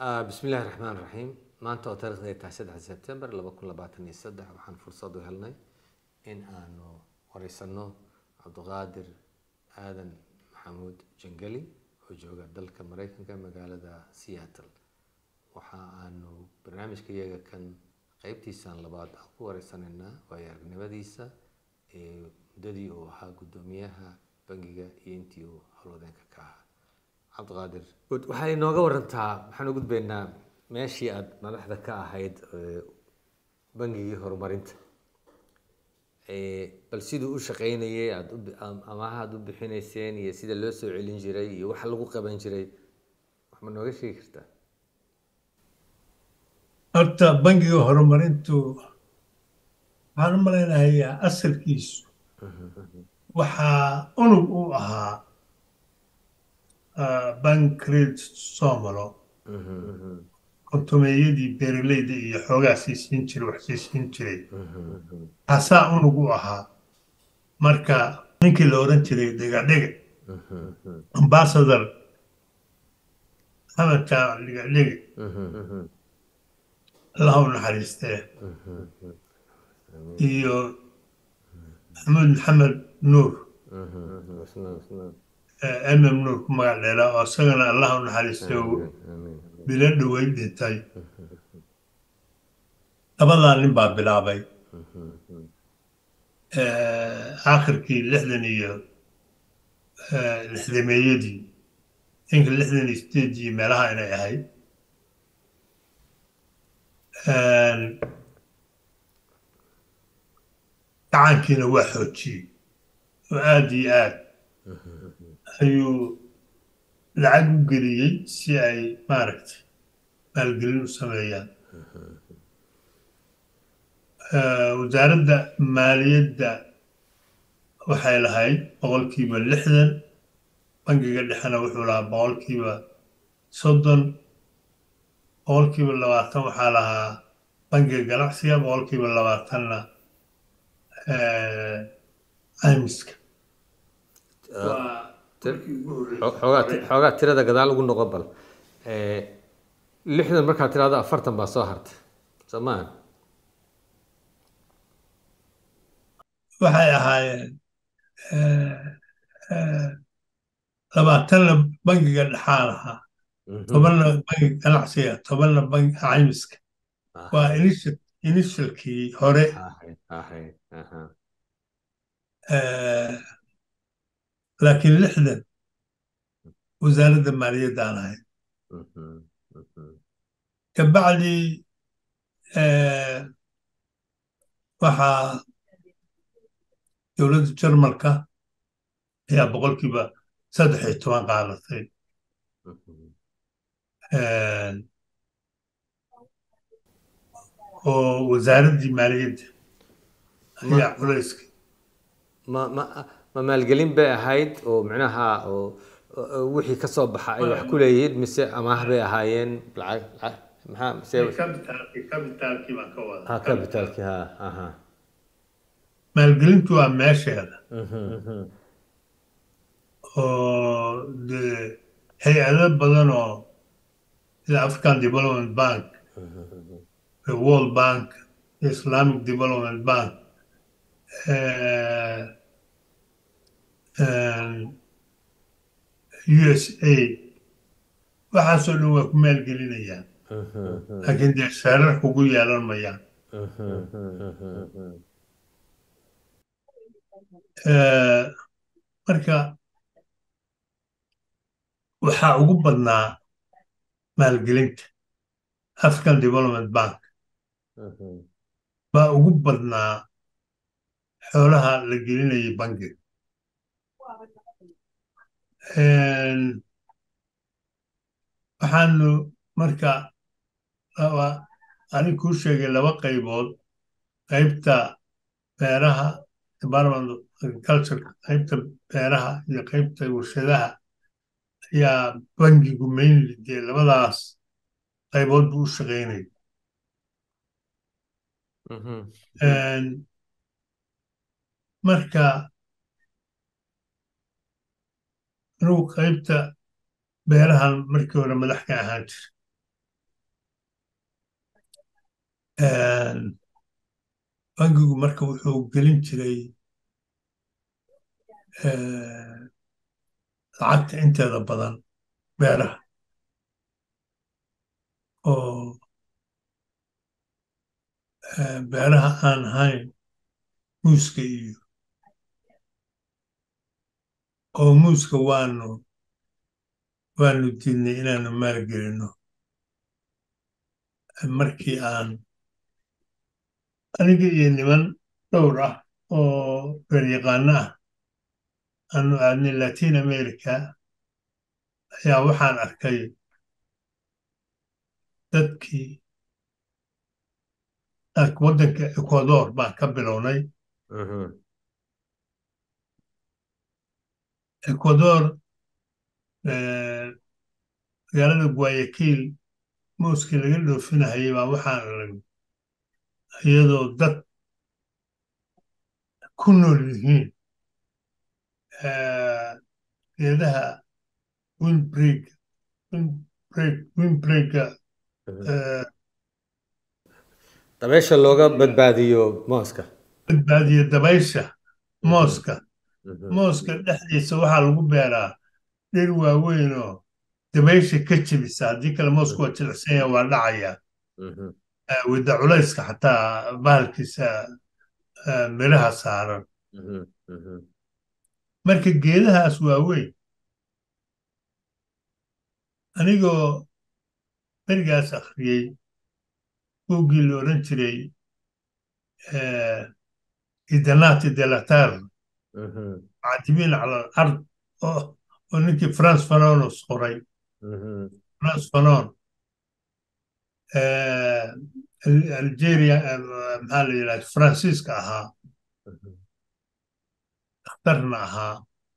bismi illaahi raxmaan raxiim maanta oo taarikhda ay tahay saddex sebtembar laba kun labaatan iyo saddex waxaan fursad u helnay in aanu wareysano cabdiqaadir aadan maxamuud jangeli oo jooga dalka mareykanka magaalada seattle waxa aanu barnaamijka iyaga kan qeybtiisan labaad aan ku wareysanaynaa waayo aragnimadiisa ee muddadii uu ahaa guddoomiyaha bangiga iyo intii uu howlwadeenka ka ahaa cabdiqaadir good waxaa inooga warantaa waxaan u gudbaynaa meeshii aada madaxda ka ahayd bangigii horumarinta bal siduu u shaqeynayay aada u amaha aada u bixinayseen iyo sida loo soo celin jiray iyo waxa lagu qaban jiray wax ma nooga sheegi kartaa horta bangiga horumarintu waxaan u malaynayaa asalkiisu waxaa unug u ahaa bank credit somalo kontumeeyadii beeraleyda iyo xoogaa siisiin jiray wax siisiin jiray taasaa unug u ahaa marka ninkii la oran jiray dhigadhiga ambasador maxamed jaac dhigadhiga allaha u naxariistee iyo maxamuud maxamed nuur mm nuur ku magac dheeraa oo isagana allaha u naxariistay oo bilo dhowey dhintay labadaa nin baa bilaabay aakhirkii lixdan iyo lixdameeyadii inka lixdan iyo sideedii meelaha inay ahayd gacankiina waa xoojiyey oo aada iyo aad ayuu lacag u geliyey si ay maaragtay maalgelin u sameeyaan wasaaradda maaliyadda waxay lahayd boqolkiiba lixdan bangiga dhexena wuxuu lahaa boqolkiiba soddon boqolkiiba labaatan waxaa lahaa bangiga ganacsiga boqolkiiba labaatanna caymiska xoogaa tirada gadaal ugu noqon bal lixdan markaad tirahdo afartan baa soo hartay soo maaha waxay ahaayeen labaatanna bangiga dhexaa lahaa tobanna bangiga ganacsiga tobanna bangiga caymiska waa initialkii hore laakiin lixdan wasaaradda maaliyaddaan ahayd kabacdi waxaa dowladda jarmalka ayaa boqolkiiba saddex iyo toban qaadatay oo wasaaraddii maaliyadda ayaa culayska ma ma ma maalgelin bay ahayd oo micnaha oo wixii ka soo baxa ay wax ku leeyihiin mise amaah bay ahaayeen lacag lacag maxaa mise kabitaalkii baan ka wada ha capitalki ha aha maalgelintu waa meesheeda oo dee hay-ado badan oo sida african development bank world bank islamic development bank us a waxaasoo dhan waa ku maalgelinayaan laakiin dee sheerar kugu yeelan mayaan marka waxaa ugu badnaa maalgelinta african development bank baa ugu badnaa xoolaha la gelinayay bangiga waxaanu marka anig kuu sheegay laba qaybood qaybta beeraha department of agriculture qaybta beeraha iyo qaybta warshadaha ayaa bangigu mainly dee labadaas qaybood buu u shaqaynaya marka anugu qaybta beerahan markii hore madax ka ahaan jira bangigu marka wuxuu gelin jiray lacagta inteeda badan beeraha oo beeraha aan ahayn muuska iyo oo muuska waanu waanu diidnay inaanu maalgelinno markii aan aniga iyo niman dhowr ah oo beeryaqaano ah aanu aadnay latin america ayaa waxaan arkay dadkii waddanka ecuador baan ka bilownay ecuador magaalada guayakiil mooskii laga dhoofinahayay baa waxaan arag iyadoo dad ku nool yihiin geedaha windbreak windbreak windbreaka dabeysha looga badbaadiyo mooska badbaadiyo dabaysha mooska mooska dhexdiisa waxaa lagu beeraa dhir waaweyn oo dabaysha ka jebisa haddii kale moosku waa jilicsan yaha waa dhacaya wida culayska xataa bahalkiisa miraha saaran marka geedahaas waaweyn anigoo berigaas akhriyey buuggii la odhan jiray idanati delatar caadibiin cala alard oo ninkii france fanonos qoray france fanon algeria maxaa la yidhahda faransiiska ahaa dakhtarna ahaa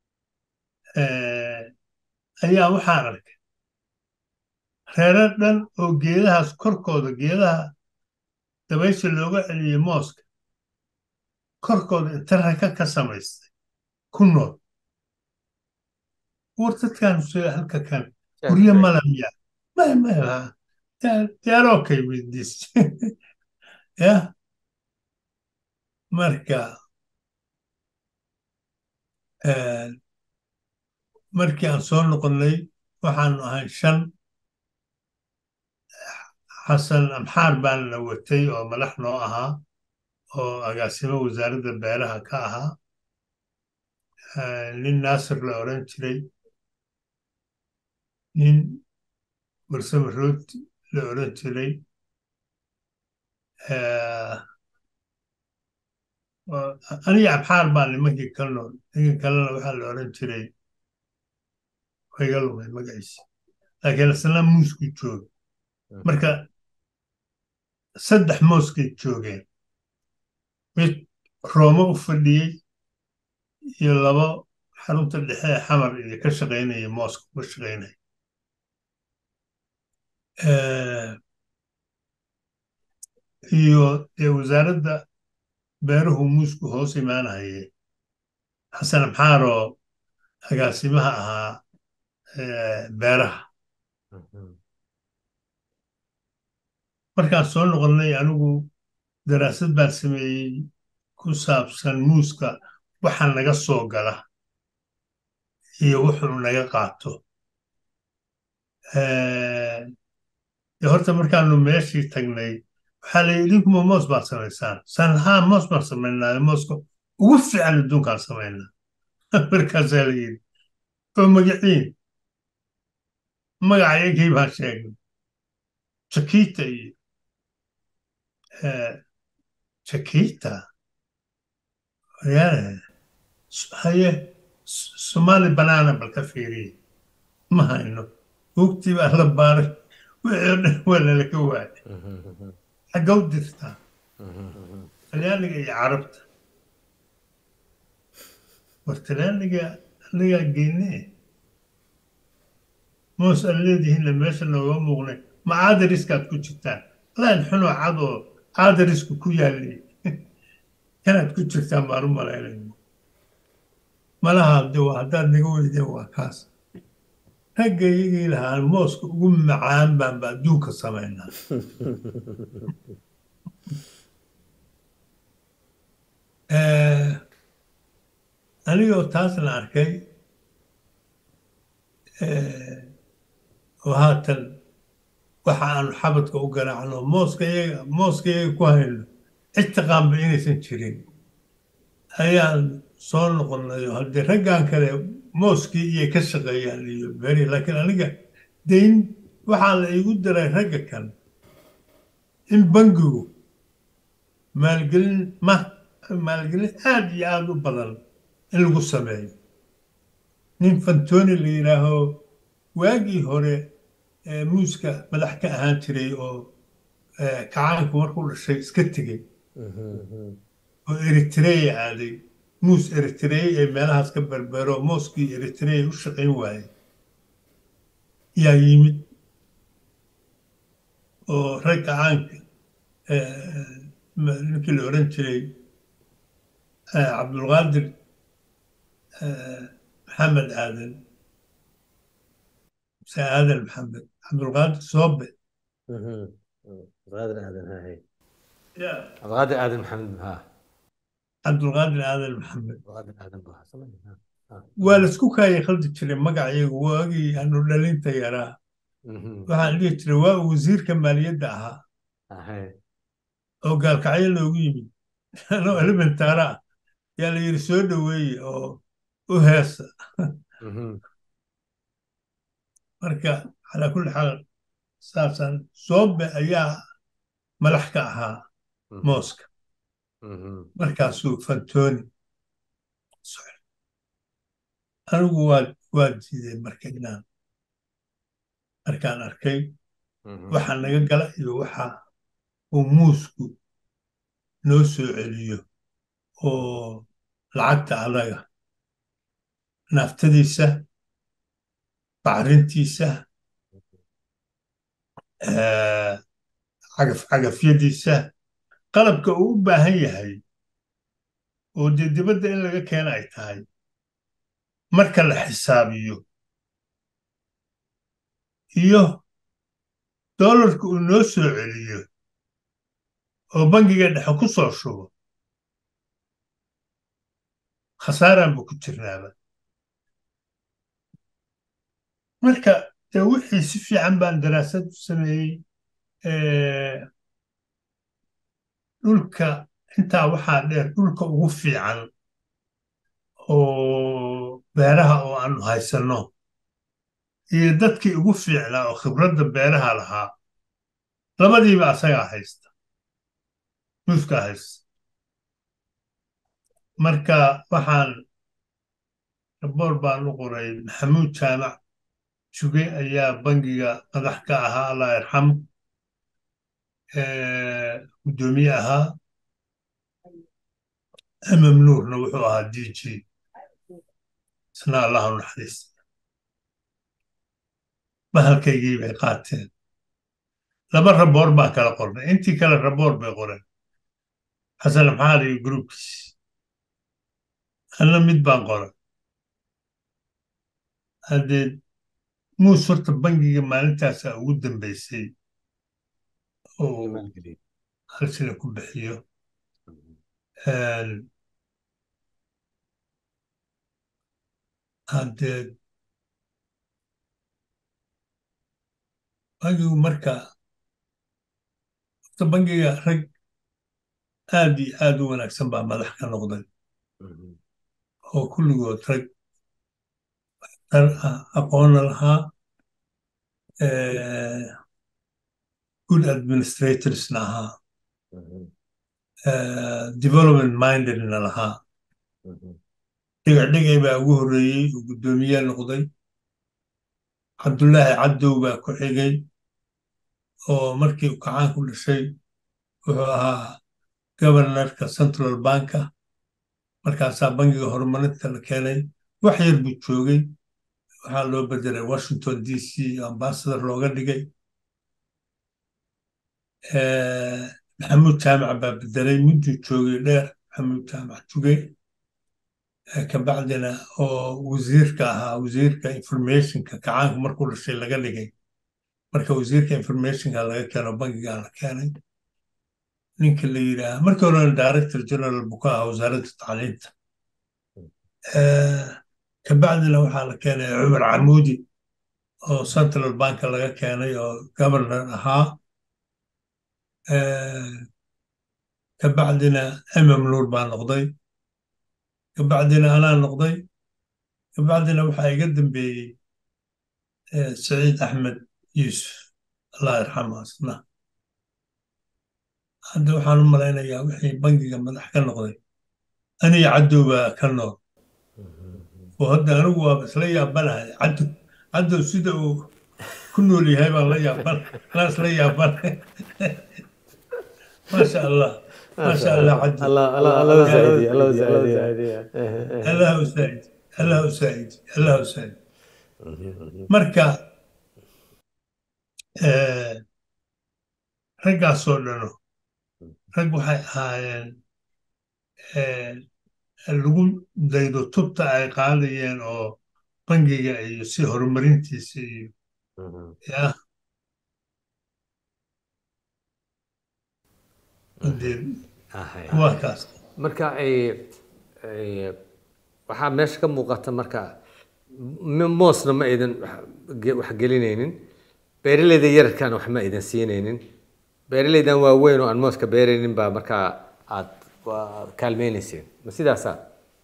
ayaa waxaan arkay reero dhan oo geedahaas korkooda geedaha dabaysha looga celiyey mooska korkooda inta raka ka samaystay ku nool war dadkan halka kan guryo malamiya maya maya they're okay with this yeah marka markii aan soo noqonnay waxaanu ahay shan xasan amxaar baan la watay oo madax noo ahaa oo agaasimo wasaaradda beeraha ka ahaa nin naasir la odhan jiray nin warsame rooti la odhan jiray aniga abxaar baa nimankii ka nool ninkii kalena waxaa la odhan jiray wayga lumay magaciisa laakiin isna muusku jooga marka saddex mooskay joogeen mid roome u fadhiyey iyo labo xarunta dhexe ee xamar iyo ka shaqaynaya mooska uga shaqaynaya iyo dee wasaaradda beeruhu muusku hoos imaanahaye xasan amxaar oo agaasimaha ahaa beeraha markaan soo noqonnay anigu daraasad baan sameeyey ku saabsan muuska waxa naga soo gala iyo wuxuu naga qaato horta markaanu meeshii tagnay waxaa la yidhi idinkuma moos baad samaysaan saan haa moos baan samaynaa mooska ugu fiican adduunkaan samaynaa markaasaa la yidhi oo magaciin magacayagii baan sheegnay jakita iyo jakita haye somali banaana bal ka fiiriye ma hayno hugtii baa la baaray wixii o dhan waa lalaka waayay xagga u dirtaa talyaaniga iyo carabta war talyaaniga anigaa geynee moos aan leedihiinna meesha nooga muuqnay ma caadariskaad ku jirtaan laan xunoo cad oo caadarisku ku yaalli kanaad ku jirtaan baan u malaynayno malaha de waa haddaad naga weydeen waa kaas ragga iyagii lahaa mooska ugu macaan baanba adduunka samaynaa anigoo taasna arkay oo haatan waxa aanu xabadka u garaacno mooska iyaga mooska iyaga ku hayno cid taqaanba inaysan jirin ayaan soo noqonnay oo haddii raggan kale mooskii iyo ka shaqeeyaan iyo beri laakiin aniga dayn waxaa la igu daray ragga kale in bangigu maalgelin ma maalgelin aad iyo aada u badan in lagu sameeyo nin fantoni la yidhaaho waagii hore muuska madax ka ahaan jiray oo kacaanku markuu dhashay iska tegey oo eritreya aaday muus eritreya ee meelahaas ka berbero mooskii eritreya u shaqayn waayey yaa yimid oo rag kacaanka ninkii la odhan jiray cabdulqaadir maxamed aadan muse aadan maxamed cabdulqaadir soobe cabdulqaadir aadan hahay cabdulqaadir aadan maxamed ha cabdulqaadir aadan maxamed cabdulqaadir aadan buu hasan waa laisku kaaya khaldi jiray magacayagu waagii aanu dhalinta yaraa waxaan dhihi jiray waa wasiirka maaliyadda ahaa ahay oo gaalkacyo loogu yimid anoo elementaara ah yaa la yidhi soo dhoweeye oo u heesa marka calaa kulli xaal saasaan soobe ayaa madax ka ahaa mooska markaasuu fantoni anigu waa waa diiday marka inaan markaan arkay waxa naga gala iyo waxa uu muusku noo soo celiyo oo lacagta adaga naaftadiisa bacrintiisa cagaf cagafyadiisa qalabka uu u baahan yahay oo dee dibadda in laga keena ay tahay marka la xisaabiyo iyo doolarka uu noo soo celiyo oo bangiga dhexe ku soo shubo khasaaraan buu ku jirnaaba marka dee wixii si fiican baan daraasad u sameeyey dhulka intaa waxaa dheer dhulka ugu fiican oo beeraha oo aanu haysanno iyo dadkii ugu fiicnaa oo khibradda beeraha lahaa labadiiba asagaa haysta muuskaa haysta marka waxaan raboor baan u qoray maxamuud jaamac juge ayaa bangiga madax ka ahaa allah yarxam guddoomiye ahaa amam nuurna wuxuu ahaa d g isna allahu naxariista bahalkaygii bay qaateen laba raboor baan kala qornay intii kale raboor bay qoreen xasan maxaad iyo gruubkiis anna mid baan qoray haddee muus horta bangiga maalintaasa ugu dambaysay oo hal sina ku bixiyo haddee bangigu marka horta bangiga rag aad iyo aad u wanaagsan baa madax ka noqday oo kulligood rag dar ah aqoonna lahaa good administratorsna ahaa development mindedna lahaa dhigacdhigay baa ugu horreeyey oo guddoomiye noqday cabdullaahi cabdow baa ku xigay oo markii uu kacaan ku dhashay wuxuu ahaa governorka central banka markaasaa bangiga horumarinta la keenay wax yar buu joogay waxaa loo bedelay washington d c ambasador looga dhigay maxamuud jaamac baa bedelay mudduu joogay dheer maxamuud jaamac jugay kabacdina oo wasiirka ahaa wasiirka informationka kacaanku markuu dhashay laga dhigay marka wasiirka informationka laga keeno bangigaa la keenay ninka la yidhaaha markii horena director general buu ka ahaa wasaaradda tacliinta kabacdina waxaa la keenay cumar camuudi oo central banka laga keenay oo governor ahaa kabacdina mm nuur baa noqday kabacdina anaa noqday kabacdina waxaa iga dambeeyey saciid axmed yuusuf allah yarxamu asna hadda waxaan u malaynayaa wixii bangiga madax ka noqday aniga caddow baa ka nool oo hadda anigu waaba isla yaabanahay caddow caddow sida uu ku nool yahay baan la yaaban anaa isla yaabanahay maasha allah maasha allah caddow allah usaa'id allah usaa'id allah usaa'id marka raggaasoo dhano rag waxay ahaayeen lagu daydo tubta ay qaadayeen oo bangiga iyo si horumarintiisa iyo yah waa kaas marka waxaa meesha ka muuqata marka moosna ma aydan wax gelinaynin beeraleyda yararkana wax ma aydan siinaynin beeraleydan waaweyn oo aan mooska beeraynin baa markaa aad kaalmeynayseen ma sidaasaa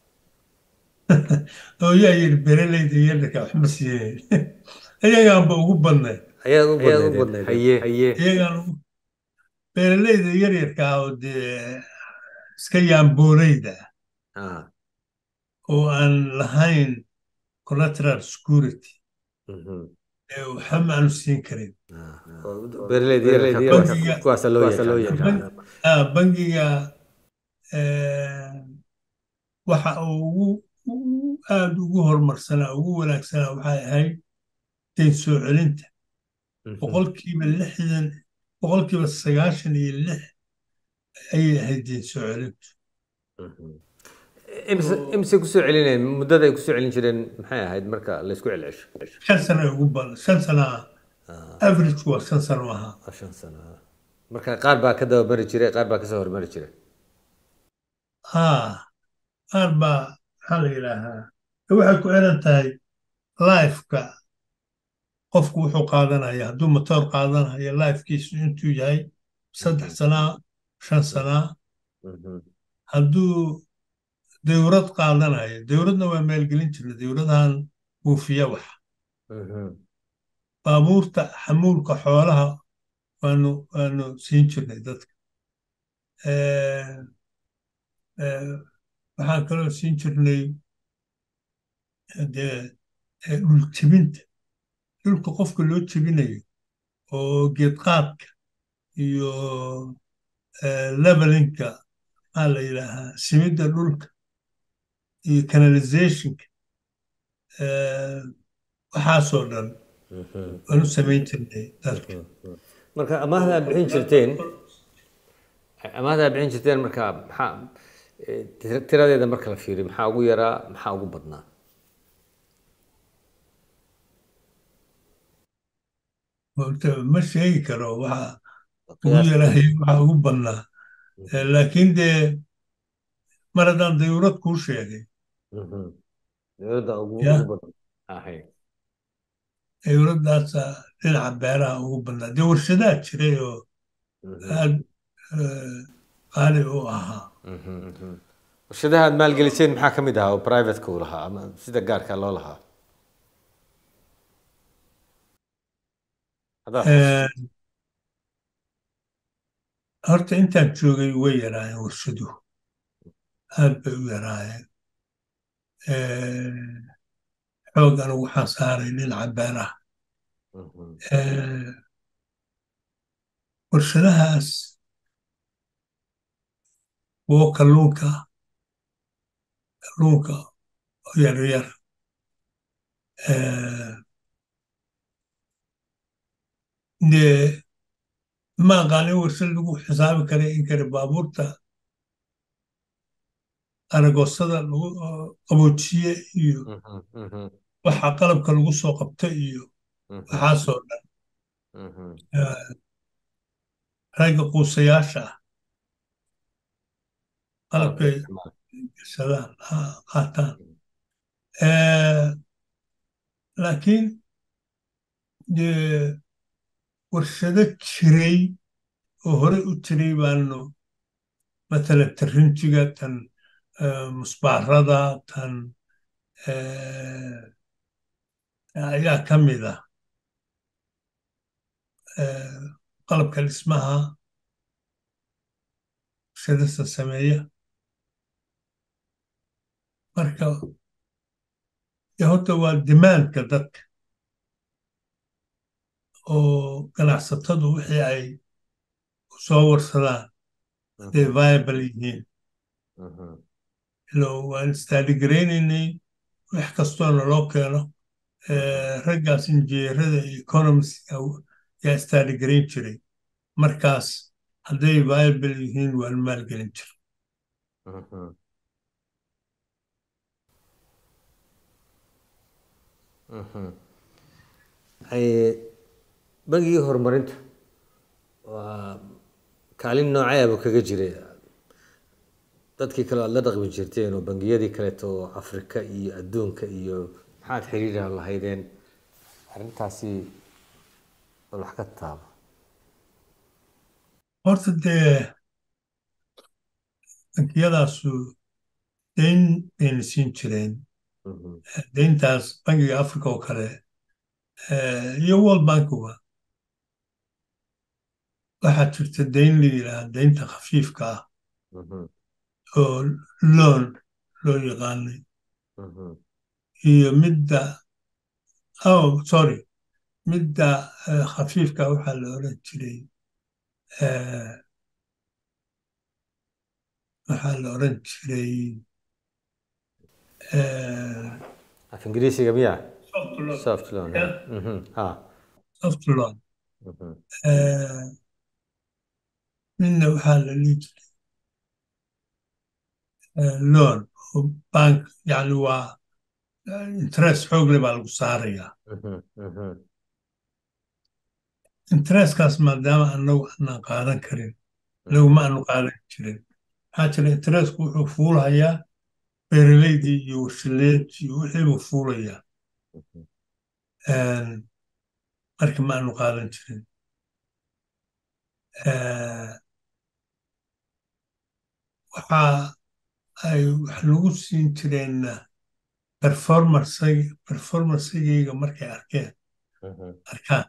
oo yaa yidhi beeraleyda yararka wax ma siinayn iyagaanba ugu badnayd ayaad u badnayd haye haye iyagaan ugu beeraleyda yaryarka ah oo dee iska yaambooleyda oo aan lahayn collateral security ee waxba ma aanu siin karin bangiga waxa uu ugu aada ugu horumarsanaa ugu wanaagsanaa waxay ahayd dayn soo celinta boqolkiiba lixdan boqolkiiba sagaashan iyo lix ayay ahayd dayn soo celintu imise kusoo celinayeen muddada ay kusoo celin jireen maxay ahayd marka laysku celcesho shan sano ugu badan shan sana average waa shan sano ahaa shan sano marka qaar baa ka dabamari jiray qaar baa kasoo hormari jiray ha qaar baa maxaa la yidhaahaa waxay ku xiran tahay lifeka qofku wuxuu qaadanaya hadduu motoor qaadanayo lifekiisu intuu yahay saddex sanaa shan sanaa hadduu dawrad qaadanayo dawradna waa maalgelin jirna dawradahan buufiya wax baabuurta xamuulka xoolaha waanu waanu siin jirnay dadka waxaan kaloo siin jirnay dee dhul jebinta dhulka qofka loo jebinayo oo geedqaadka iyo levelinka maxaa la yidhaahaa simidda dhulka iyo canalizationka waxaasoo dhan waanu samayn jirnay dalka marka amaahda aad bixin jirteen amaahda aad bixin jirteen marka maxaa tiradeeda marka la fiiriyo maxaa ugu yaraa maxaa ugu badnaa ma sheegi karo waxa ugu yaraayo waxa ugu badnaa laakiin dee mar haddaan dawlad kuu sheegay dawladda ugu dawladdaasa dhinaca beeraha ugu badnaa dee warshadaa jiray oo aad qaali u ahaa warshadaha aad maalgeliseen maxaa ka mid ahaa oo privateka u lahaa ama sida gaarka loo lahaa horta intaan joogay way yaraayeen warshaduhu aad bay u yaraayeen xoog anigu waxaan saaray dhinaca beeraha warshadahaas kuwo kalluunka kalluunka oo yaryar dee ma aqaanin warshad lagu xisaabi kara in kare baabuurta aragoosada lagu qaboojiye iyo waxa qalabka lagu soo qabta iyo waxaasoo dhan ragga quusayaasha ah qalabkay isticmaala. gashadaan ha qaataan Eh, laakiin dee warshado jiray oo horey u jiray baanu matala tarinjiga tan eh, musbaarada tan eh, ayaa ka mid ah Eh, qalabka dhismaha warshadasta sameeya marka dee horta waa dimaandka dadka oo ganacsatadu wixii ay soo warsadaan haday viable yihiin Mhm. ilo waan istaadigaraynaynay wax kastoo naloo keeno eh, raggaas injineerada iyo economist yaa istaadhigarayn jiray markaas hadday viable yihiin waan maalgelin jiray Mhm. Mhm. Ay- bangigii horumarinta waa kaalin nooceeba kaga jiray dadkii kale aad la dhaqmi jirteen oo bangiyadii kaleeto oo afrika iyo adduunka iyo maxaad xiriira lahaydeen arrintaasi bal wax ka taaba horta dee bankiyadaasu deyn bayna siin jireen Mhm. deyntaas bangiga africa oo kale eh, iyo world bankuba waxaa jirta deyn la yidhaahda deynta khafiifka ah Mhm. oo loan loo yaqaanay Mhm. iyo midda oh sorry midda eh, khafiifka waxaa la oran jiray eh, waxaa la oran jiray eh, af ingiriisiga miya soft loan soft loan Yeah. Mhm. ah soft loan Mhm. eh, midna waxaa la dhihi jiray eh, loan oo bank yani waa eh, interest xoogle baa lagu saarayaa Mhm. Mhm. interestkaas maadaama anagu aanan qaadan karin anagu ma aanu qaadan jirin maxaa jira interestku wuxuu fuulahayaa beeraleydii iyo warshadeedii iyo wixii buu fuulayaa Mhm. Een, marka ma aanu qaadan jirin Eh, waxa ay wax lagu siin jireenna performanceg performancegayga markay arkeen Mhm. arkaan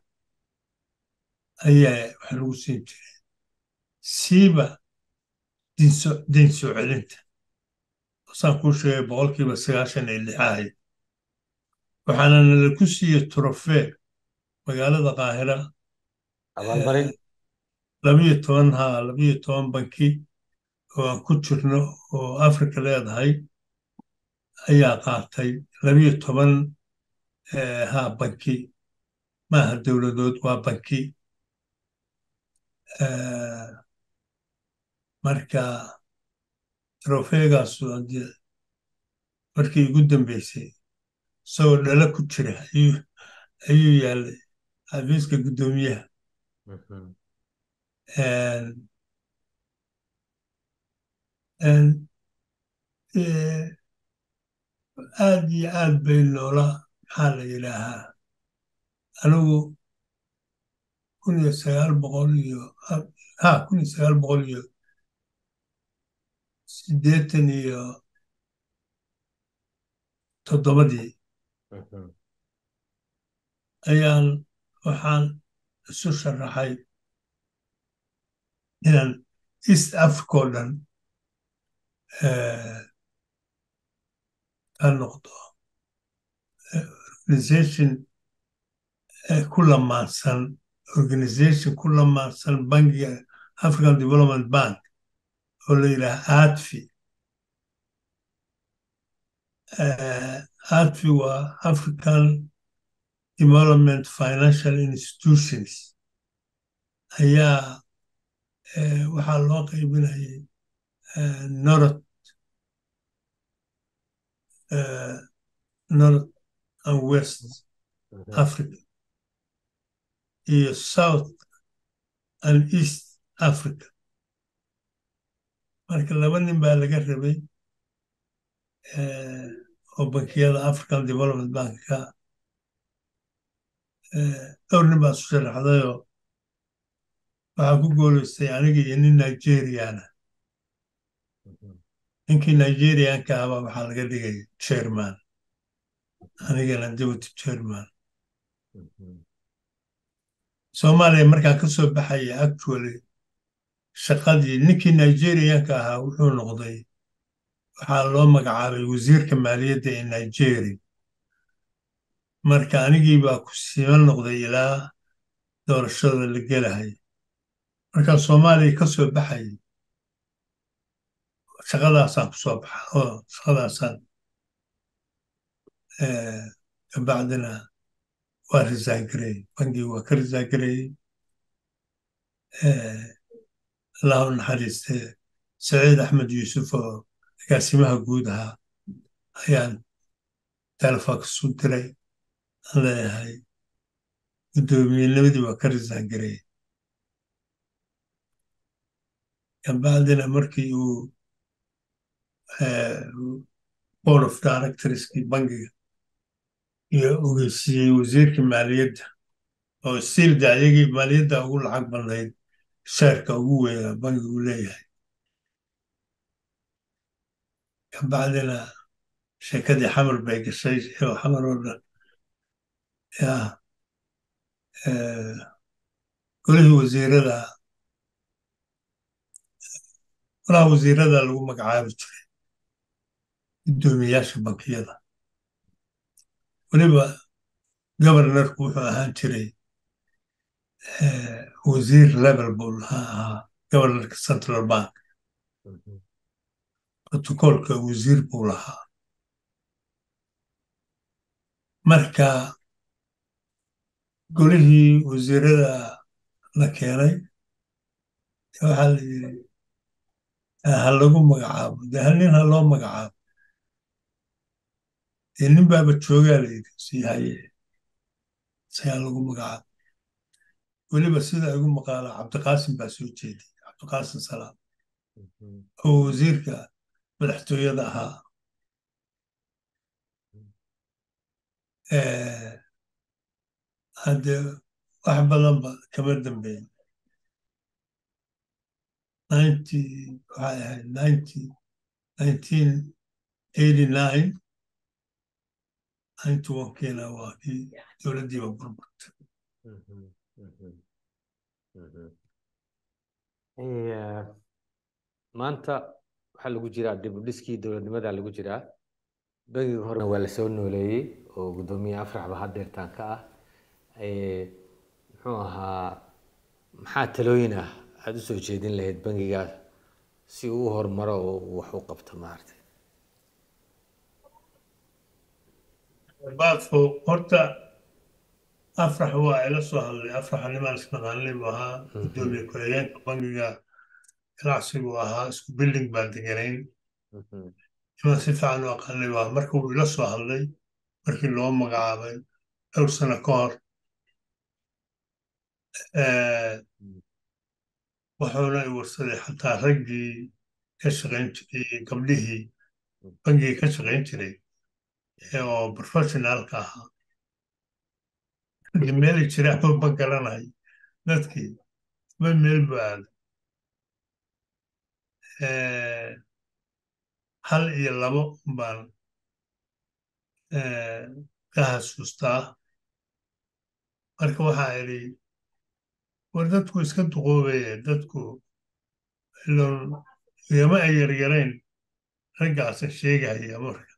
ayaa wax lagu siin jireen siiba diinso deyn soo celinta saan kuu sheegay boqolkiiba sagaashan iyo lix ahayd waxaana nala ku siiyey trofee magaalada qaahira abaalmarin labiyo toban ha labiyo toban banki oo aan ku jirno oo africa leedahay ayaa qaatay labiyo toban eh, ha banki maaha dowladood waa banki Eh, marka trofeegaasu haddii markii ugu dambeysay isagoo dhala ku jira ayuu ayuu yaalay xafiiska guddoomiyaha Mhm. En, en, eh, aad iyo aad bay noola maxaa la yidhaahaa anigu kun iyo sagaal boqol iyo ha kun iyo sagaal boqol iyo siddeetan iyo toddobadii Mhm. ayaan waxaan isu sharaxay inaan east africa oo dhan eh, ka noqdo eh, organization eh, ku lamaansan organization ku lamaansan bankiga african development bank oo la yidhaha adfi Eh, adfi waa african development financial institutions ayaa eh, waxaa loo qaybinayay eh, north eh, north and west Mhm. africa iyo south and east africa marka laba nin baa laga rabay oo bankiyada african development bankka dhowr nin baa isu sharaxdayoo waxaa ku gooleystay aniga iyo nin nigeriana ninkii nigerianka ahbaa waxaa laga dhigay chairman anigana deputy chairman soomaaliya markaan ka soo baxaya actually shaqadii ninkii nigerianka ahaa wuxuu noqday waxaa loo magacaabay wasiirka maaliyadda ee nigeria marka anigii baa ku siima noqday ilaa doorashada la gelahay markaan soomaaliya ka soo baxayay shaqadaasaan ku soo baxa oo shaqadaasaan kabacdina waa resign gareeyey bangii waa ka resign gareeyey allahu naxariistee saciid axmed yuusuf oo agaasimaha guud ahaa ayaan telefoonka su diray aan leeyahay guddoomiyennimadii waa ka resign gareeyey kabacdina markii uu board of directorskii bangiga iyo ogeysiiyey wasiirka maaliyadda oo stiilda ayagii maaliyadda ugu lacag badnayd sheerka ugu weynaa bangiga uu leeyahay kabacdina sheekadii xamar bay gashay oo xamar oo dhan yaa golihii wasiirada golaha wasiirada lagu magacaabi jiray guddoomiyaasha bankiyada weliba governorku wuxuu ahaan jiray wasiir level buu ahaa governorka central bank protocolka wasiir buu lahaa marka golihii wasiirada la keenay waxaa la yiri ha lagu magacaabo de hal nin ha loo magacaabo dee nin baaba joogaa la yidhi sii haye sayaa lagu magacaabo weliba sida igu maqaala cabdiqaasim baa soo jeeday cabdiqaasim salaam oo wasiirka madaxtooyada ahaa hadde wax badanba kama dambeyn ninety waxay ahayd ninety nineteen eighty nine ninety one-kiina waa kii dowladdiiba burburtay maanta waxaa lagu jiraa dibudhiskii dowladnimada lagu jiraa bangiga horena waa lasoo nooleeyey oo guddoomiye afraxba haddeertaan ka ah muxuu ahaa maxaa talooyin ah aada u soo jeedin lahayd bangigaas si uu u horumaro oo uu wax u qabto maaragtay baadfo horta afrax waa ila soo hadlay afraxa nimaan isnaqaanay buu ahaa guddoomiye ku-xigeenka bangiga ganacsigu ahaa isku building baan deganayn nimaan si fiican u aqaanay buu ahaa marka wuu ila soo hadlay markii loo magacaabay dhowr sano ka hor wuxuuna i warsaday xataa raggii ka shaqayn jiray gabdhihii bangigii ka shaqayn jiray oo professionaalka ahaa meelay jiraan ma garanay dadkii ma meel bu aaday hal iyo labo baan ka xasuustaa marka waxaa idhi war dadku iska duqoobaye dadku ilon igama ay yaryarayn raggaasa sheegaya marka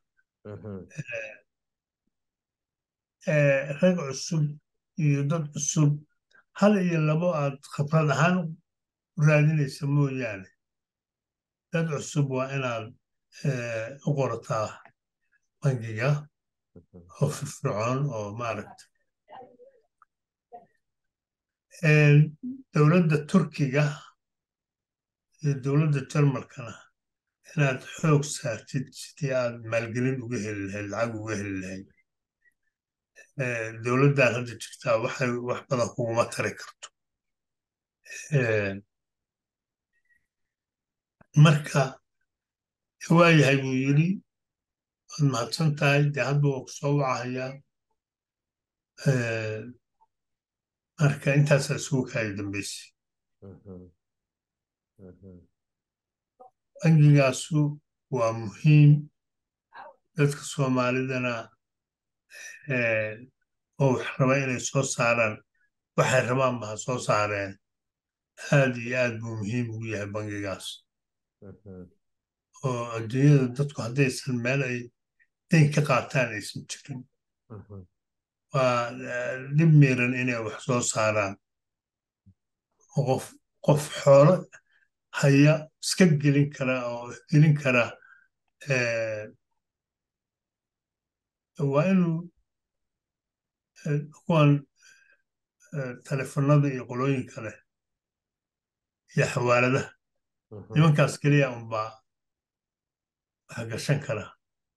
rag cusub iyo dad cusub hal iyo labo aad khabrad ahaan u raadinaysa mooyaane dad cusub waa inaad u qorataa bangiga oo firfircoon oo maaragta dowladda turkiga iyo dowladda jarmalkana inaad xoog saartid sidii aad maalgelin uga heli lahayd lacag uga heli lahayd dowladdan hadda jirtaa waxay wax badan kuguma tari karto marka waayahay buu yidhi waad mahadsan tahay dee hadda waa ku soo wacahayaa marka intaasaa isugu kaaya dambaysay bangigaasu waa muhiim dadka soomaalidana oo wax raba inay soo saaraan waxay rabaan ba ha soo saareen aad iyo aad buu muhiim ugu yahay bangigaas oo adduunyada dadku haddaysan meel ay dayn ka qaataan aysan jirin waa dhib miiran inay wax soo saaraan qof qof xoolo haya iska gelin kara oo gelin kara waa inuu kuwan telefonada iyo qolooyinka leh iyo xawaaladaha nimankaas keliya unbaa wax gashan kara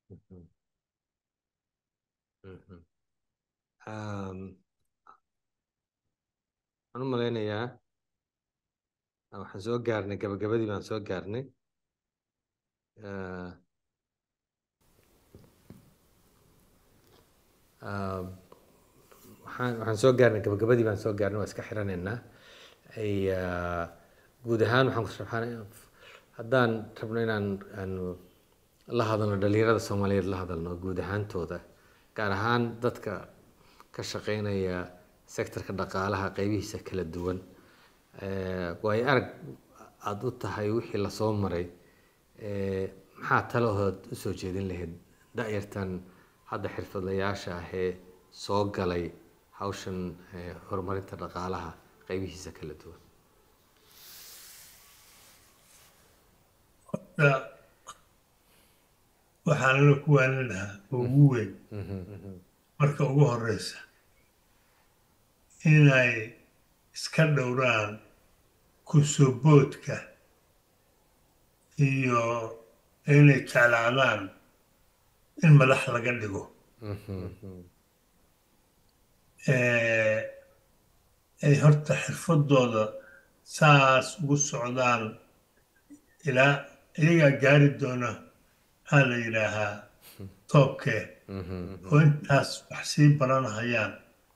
waxaan u malaynayaa waxaan soo gaarnay gabagabadii baan soo gaarnay waxaan waxaan soo gaarnay gabagabadii baan soo gaarnay waa iska xiranaynaa guud ahaan waxaan ku sharxaan haddaan rabno inaan aanu la hadalno dhalinyarada soomaaliyeed la hadalno guud ahaantooda gaar ahaan dadka ka shaqeynaya sektorka dhaqaalaha qeybihiisa kala duwan waayo arag aada u tahay wixii lasoo maray maxaa talahood usoo jeedin lahayd da-yartan hadda xirfadlayaasha ahee soo galay hawshan horumarinta dhaqaalaha qeybihiisa kala duwan waxaan la ku waanin lahaa oo ugu weyn marka ugu horeysa inay iska dhowraan kusoboodka iyo inay jeclaadaan in madax laga dhigo ay horta xirfadooda saas ugu socdaan ilaa iyagaa gaari doona maxaa la yidhaahaa toobkee oo intaas wax sii baranahayaan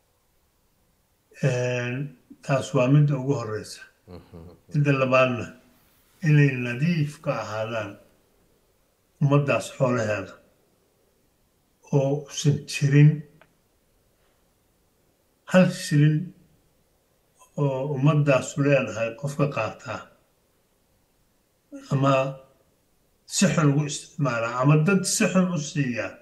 taas waa midda ugu horeysa midda labaadna inay nadiif ka ahaadaan ummaddaas xoolaheeda oo usan jirin hal shilin oo ummaddaasu leedahay qofka qaataa ama si xun ugu isticmaalaa ama dad si xun u siiyaa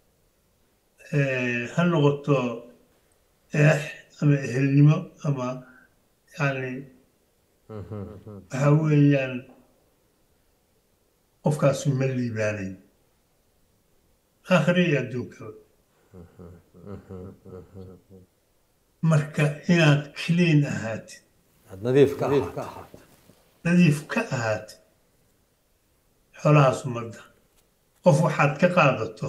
ha noqoto eex ama ehelnimo ama yani waxa weeyaan qofkaasu ma liibaanayn aakhiri iyo adduunkaba marka inaad clean ahaatid aad nadiif ka ahaat nadiif ka ahaatid xoolahaas ummadda qof waxaad ka qaadato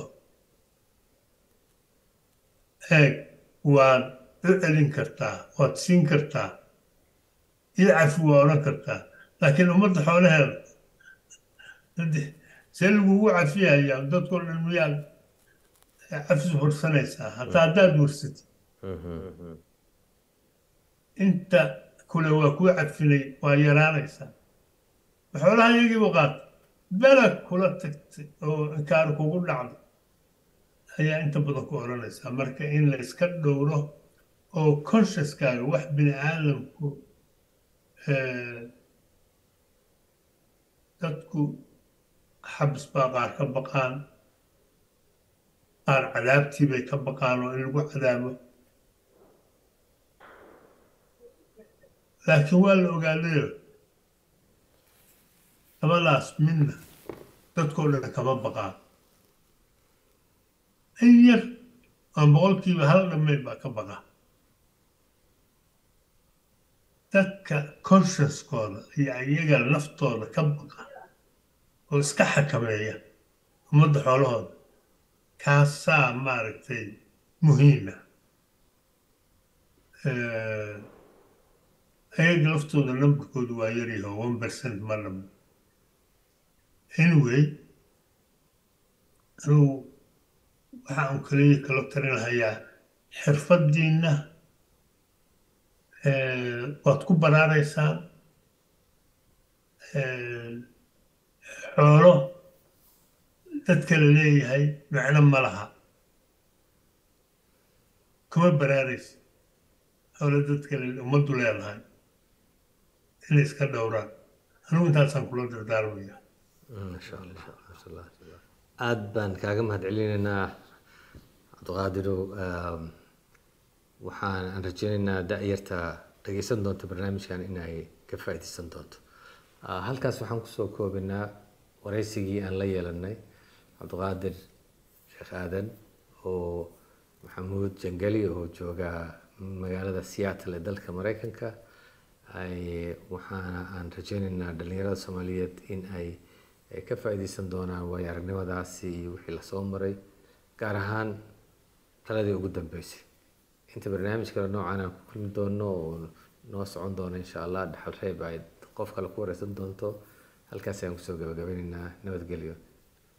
eeg waad u celin kartaa waad siin kartaa iyo cafi waa odhan kartaa laakiin ummadda xoolaheeda see lagugu cafiyayaa dadkoo dhan miyaad cafis hursanaysaa hataa haddaad hursatid inta kule waa kuu cafinay waa yaraanaysaa xoolaha iyagiibu qaata belag kula tagtay oo inkaar kugu dhacday ayaa inta badan ku odhanaysaa marka in la iska dhowro oo consciouskaaga wax bini aadamku dadku xabis baa qaar ka baqaan qaar cadaabtii bay ka baqaan oo in lagu cadaabo laakiin waa la ogaadayo labadaas midna dadkoo dhan kama baqaan in yar oo boqolkiiba hal dhammayn baa ka baqa dadka consciouskooda iyo iyaga naftooda ka baqa oo iska xakameeya ummadda xoolahooda kaasaa maaragtay muhiima ayaga laftooda nambarkoodu waa yaryaho one percent ma dhamo anyway anugu waxa uu kaliya kala talinhayaa xirfaddiinna waad ku baraaraysaa xoolo dadka la leeyahay macno ma laha kuma baraaraysa xoolo dadka ummaddu leedahay inay iska dhowraan anugu intaasaan kula dardaarmaya masha allah masha allah aada baan kaaga mahad celinaynaa cabdiqaadirow waxaan aan rajeynaynaa da-yarta dhageysan doonta barnaamijkan inay ka faa'iideysan doonto halkaas waxaan kusoo koobinaa wareysigii aan la yeelanay cabdiqaadir sheekh aadan oo maxamuud jangali oo jooga magaalada seattle ee dalka mareykanka waxaana aan rajeynaynaa dhalinyarada soomaaliyeed in ay ka faa'iideysan doonaan waayo aragnimadaasi iyo wixii lasoo maray gaar ahaan taladii ugu dambeysay inta barnaamij kale noocan aan ku kulmi doono oo noo socon doono insha allah dhaxal reeb ay qof kale ku wareysan doonto halkaas ayaan kusoo gabagabeynaynaa nabadgelyo